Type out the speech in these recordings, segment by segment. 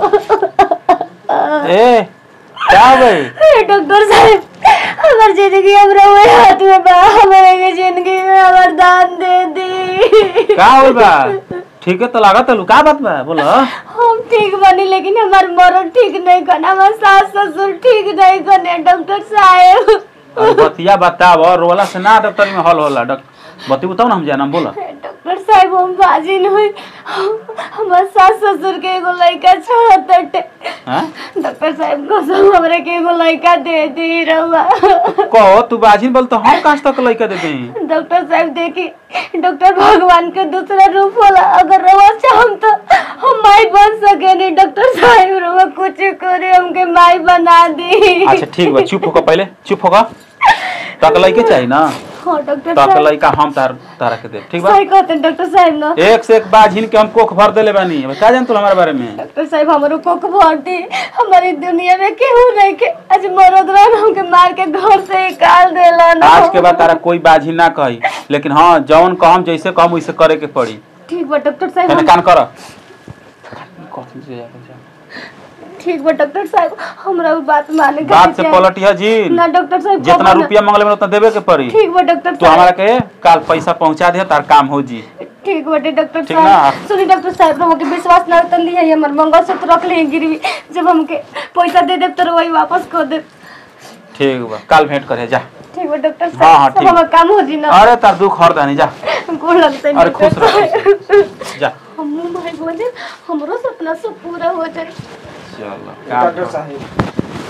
ए क्या हो गई हे डॉक्टर साहब हमार जिंदगी अब रहुए हाथ में बा हमारे के जिंदगी में हमार दान दे दी का होल बा ठीक है तो लागत है का बात बा बोलो हम ठीक बनी लेकिन हमार मरण ठीक नहीं करना हमार सास ससुर ठीक नहीं करने डॉक्टर साहब अरे बतिया बताव रोला से ना डॉक्टर में हल होला डॉक्टर बती बताओ ना हम जाना बोलो डॉक्टर साहब हम बाजी नहीं हमार सास ससुर के एगो लड़का चाहत हैं डॉक्टर साहब कसम हमरे के एगो लड़का दे दी रहुआ कहो तू बाजिन बोल तो हम कहाँ तक लइका दे दें डॉक्टर साहब देखी डॉक्टर भगवान के दूसरा रूप होला अगर रवा चाहम तो हम माई बन सके नहीं डॉक्टर साहब रवा कुछ करे हमके माई बना दी अच्छा ठीक बा चुप होकर पहले चुप होकर तक लइके चाहिए ना हाँ डॉक्टर तक साहब लइका हम तार तारा के दे ठीक बा सही कहते हैं डॉक्टर साहब ना एक से एक बाजिन के हम कोख भर देले बानी अब का जान तू हमारे बारे में डॉक्टर साहब हमारो कोख भर दी हमारी दुनिया में केहू नहीं के आज मरद रहन हमके मार के घर से निकाल देला ना आज के बाद तारा कोई बाजी ना कही लेकिन हाँ जौन कहम जैसे कहम वैसे करे के पड़ी ठीक बा डॉक्टर साहब मैंने हम- कान कर कथी से जाके जा। ठीक बा डॉक्टर साहब हमरा उ बात माने के बात से चाही। पलटिया जी ना डॉक्टर साहब जितना कबो ना- रुपया मंगले में उतना देवे के पड़ी ठीक बा डॉक्टर तू साहब हमारा के काल पैसा पहुंचा दे तार काम हो जी ठीक बाटे डॉक्टर ठीक साहब ना? सुनी डॉक्टर साहब हमके विश्वास ना तन दी है हमर मंगलसूत्र रख ले गिरवी जब हमके पैसा दे देब तो वही वापस कर देब ठीक बा काल भेंट करे जा ठीक बा डॉक्टर हाँ, हाँ, साहब सब ठीक। हमर काम हो जी ना अरे तार दुख हर दानी जा गोड़ लगते हैं अरे डॉक्टर खुश रह साहब। जा हम भाई बोले हमरो सपना सब पूरा हो जाए चलो डॉक्टर साहब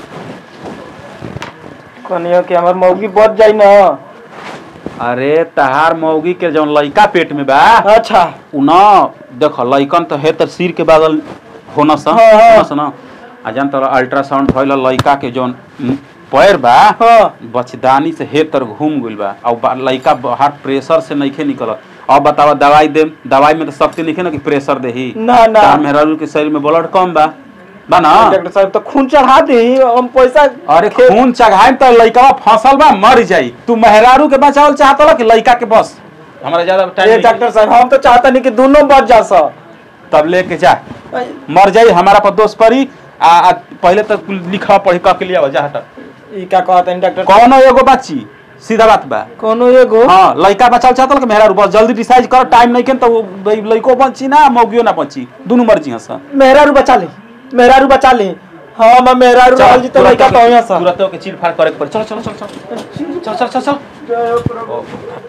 कनियो के हमर मौगी बच जाई न अरे तहार मौगी के जौन लइका पेट में बा अच्छा उ न देख लइकन तो है त सिर के बादल होना सा हाँ, हाँ। होना सा न आ जान तर अल्ट्रासाउंड भइल लइका के जौन म, पैर बा हाँ बचदानी से हे तर घूम गइल बा और बा- लइका बाहर प्रेशर से नइखे निकलत अब बतावा दवाई दे दवाई में तो शक्ति नइखे ना कि प्रेशर देही ना ना तार मेहरारू के शरीर में ब्लड कम बा बा ना डॉक्टर साहब तो खून चढ़ा दी हम पैसा अरे खून चढ़ाई तो लइका फसल बा मर जाई तू मेहरारू के बचावल चाहत कि लइका के बस हमारा ज्यादा ये टाइम डॉक्टर साहब हम तो चाहता नहीं कि दोनों बच जा सब तब लेके जा मर जाई हमारा पर दोष पड़ी आ, आ पहले तक लिखा पढ़ी कह के लिया जा हट ई का कहता नहीं डॉक्टर कौनो एगो बच्ची सीधा बात बा कोनो एगो हाँ लइका बचाव चाहत कि मेहरारू बस जल्दी डिसाइड कर टाइम नहीं के तो वो भाई लइको बची ना मौगियो ना बची दोनों मर्जी हस मेहरारू बचा ली मेहरारू बचा ली हाँ मैं मेहरारू रहल जी तो लइका तो यहाँ सा तुरंत के चीर फाड़ करे के पड़ी चल चल चल चल चल चल चल चल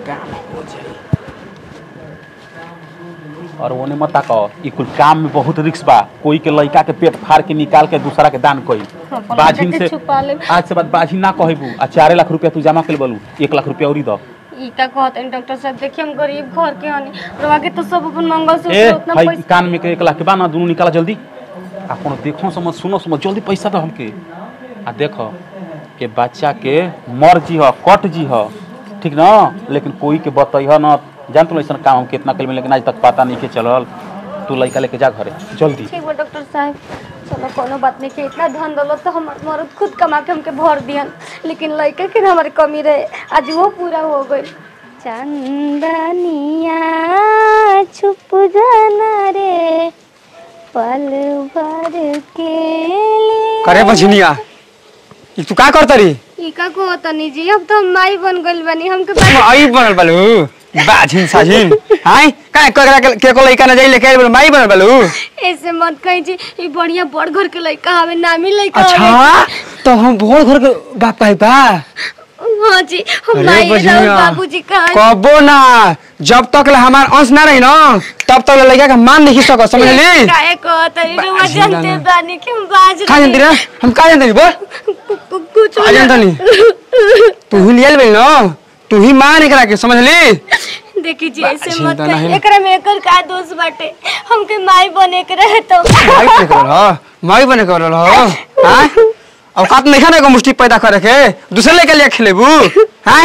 और ओने मत कहो ई कुल काम में बहुत रिस्क बा कोई के लइका के पेट फाड़ के निकाल के दूसरा के दान कई बाझिन से छुपा ले आज से बाद बाझिन ना कहबू आ चारे लाख रुपया तू जमा कर बोलू एक लाख रुपया औरी दो ई का कहते हैं डॉक्टर साहब देखिए हम गरीब घर के हनी रवा के तो सब अपन ए मंगलसूत्र उतना भाई पैसा कान में के एक लाख के बा ना दोनों निकाला जल्दी आ कोनो देखो समझ सुनो समझ जल्दी पैसा दो हमके आ देखो के बच्चा के मर जी ह कट जी ह ठीक ना लेकिन कोई के बतैह ना जान तो ऐसा काम हम कितना कल में लेकिन आज तक पता नहीं के चलल तू लइका लेके जा घरे जल्दी ठीक बा डॉक्टर साहब चलो कोनो बात नहीं के इतना धन दौलत तो हमार मर्द खुद कमा के हमके भर दियन लेकिन लड़के के ना हमारे कमी रहे आज वो पूरा हो गई चंदनिया छुप जाना रे पल भर के लिए करे बझनिया ई तू का करता री ई का को तनी जी अब तो हम माई बन गइल बानी हमके बात आई बनल बालू बाझिन साझिन हाय का ककरा के के को लइका न जाई लेके आइल माई बनल बालू ऐसे मत कही जी ई बढ़िया बड़ घर के लड़का हवे नामी लड़का अच्छा तो हम भोर घर के बाप है बा हाँ जी हम अरे माई बझनिया। राउर बाबूजी कहा कबो ना जब तक ले हमार अंश ना रही ना तब तक ले लइका के मान नहीं सकत समझ ली काहे को तरी रुआ बाजी जानते ना। बानी कि हम बाज का जानती रे हम का जानती रे बोल कु- कु- कुछ का जानता नहीं तू ही लियल बेल ना तू ही मान एकरा के समझ ली देखी जी ऐसे बाजी मत ना कही नहीं। एकरा में एकर का दोष बाटे हमके माई बने के रहे तो माई बने कर रहा माई बने कर रहा हाँ औकात नहीं खाने को मुष्टि पैदा करे के दूसरे लेके लिए खेलेबू हाँ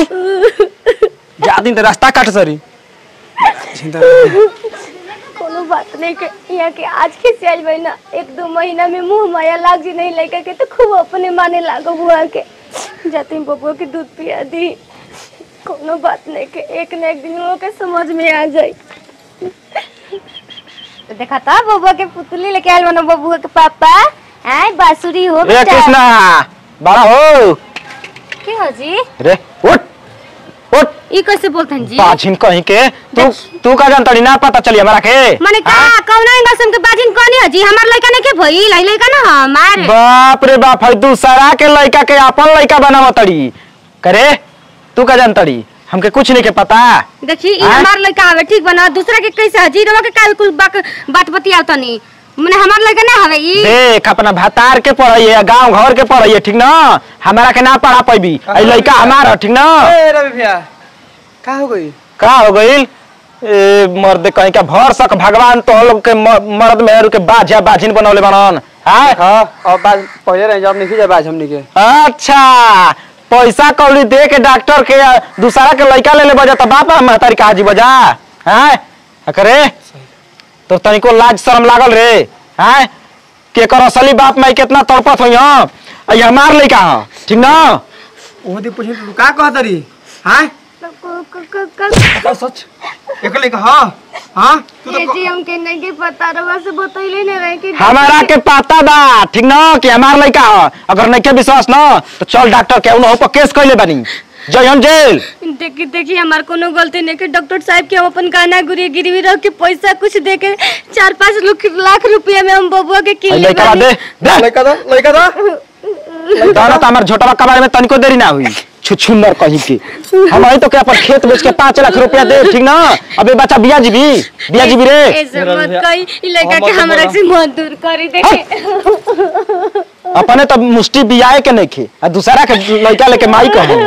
जा दिन तो रास्ता काट सरी चिंता कोनो बात नहीं के यहाँ के आज के सियाल महीना एक दो महीना में मुंह माया लाग जी नहीं लगा के तो खूब अपने माने लागो बुआ के जाते बबुआ के दूध पिया दी कोनो बात नहीं के एक न एक दिन वो के समझ में आ जाई तो देखा था बबुआ के पुतली लेके आयल बनो बबुआ के पापा हैं बांसुरी हो ए बेटा कृष्णा बड़ा हो के हो जी रे उठ उठ ई कैसे बोलते हैं जी बाझिन कहीं के तू तू का जानता ना पता चली हमरा के माने का कौन इंगसम के बाजिन कोनी हो जी हमार लइका नहीं के भई लाई लइका ना हमार बाप रे बाप है दूसरा के लड़का के अपन लड़का बनाव तड़ी करे तू का जानतड़ी हमके कुछ नहीं के पता देखी ई हाँ? हमार लइका हवे ठीक बना दूसरा के कैसे हजी रवा के काल कुल बात बात बतियाव तनी माने हमार लइका ना हवे ई देख अपना भतार के पढ़ाइए गांव घर के पढ़ाइए ठीक ना हमारा के ना पढ़ा पैबी ऐ लड़का हमारा ठीक ना ए रवि भैया का हो गई का हो गइल ए मर्द कहीं का भर सक भगवान तो लोग के म- मर्द मेहरू के बाजा बाजिन बनौले बनन हां हाँ अब बाज पहले रहे जब नहीं जाए हमनी के अच्छा पैसा कौड़ी दे के डॉक्टर के आ, दूसरा के लड़का ले ले बजा त बाप महतारी कहा जी बजा हैं करे तो तनिको लाज शर्म लागल रे हैं के कर असली बाप माई कितना तड़पत होई हां आई हमार लड़का हां ठीक ना वो दी पूछी तू का कहत रही हां का सच एकले का हां हां तू तो जी हमके नहीं के पता रवा से बतैले नहीं रहे कि हमारा के पता बा ठीक ना कि हमार लड़का ह अगर नहीं के विश्वास ना तो चल डॉक्टर के उन पर केस कइले बानी जयन जेल देखी देखी हमार कोनो गलती नहीं कि डॉक्टर साहब के हम अपन गाना गुरी गिरवी रख के पैसा कुछ दे के चार पाँच लुक- लाख रुपया में हम बबुआ के आई किले लड़का दे दे लड़का दा लड़का दा दाना तो हमार झोटवा कबाड़ में तनिको देरी ना हुई छुछुंदर कहीं के हम आई तो के अपन खेत बेच के पाँच लाख रुपया दे ठीक ना अबे बच्चा बिया जीबी बिया जीबी रे ऐसे मत कही ई लड़का के हमरा से मत दूर करी देखे अपने तो मुष्टि बियाए के नहीं खे आ दूसरा के लड़का लेके माई कहे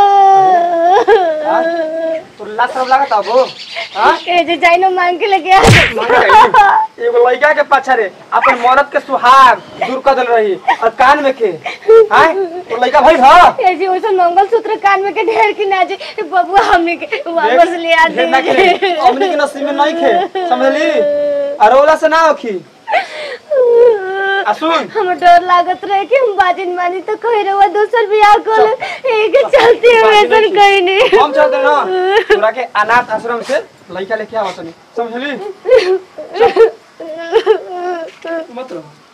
तो लात सब लागत अब हां ऐसे जाइनो मांग के लेके आ एगो लड़का के पाछा रे अपन मरद के सुहाग दूर कर देल रही और कान में के हां तो लड़का भाई हा ऐसे वैसे मंगल सूत्र कान में के ढेर की ना जे बबुआ हमने के वापस ले आ ढेर ना दे खे हमनी के नसीब में नहीं खे समझली अरोला से ना होखी आ सुन हम डर लागत रहे कि हम बाजिन मानी तो कह रहे दूसर बियाह कर ले एक चलते हम ऐसा कहीं नहीं हम चलते ना तोरा के अनाथ आश्रम से लड़का लेके आवत नहीं समझली चल। मत रहो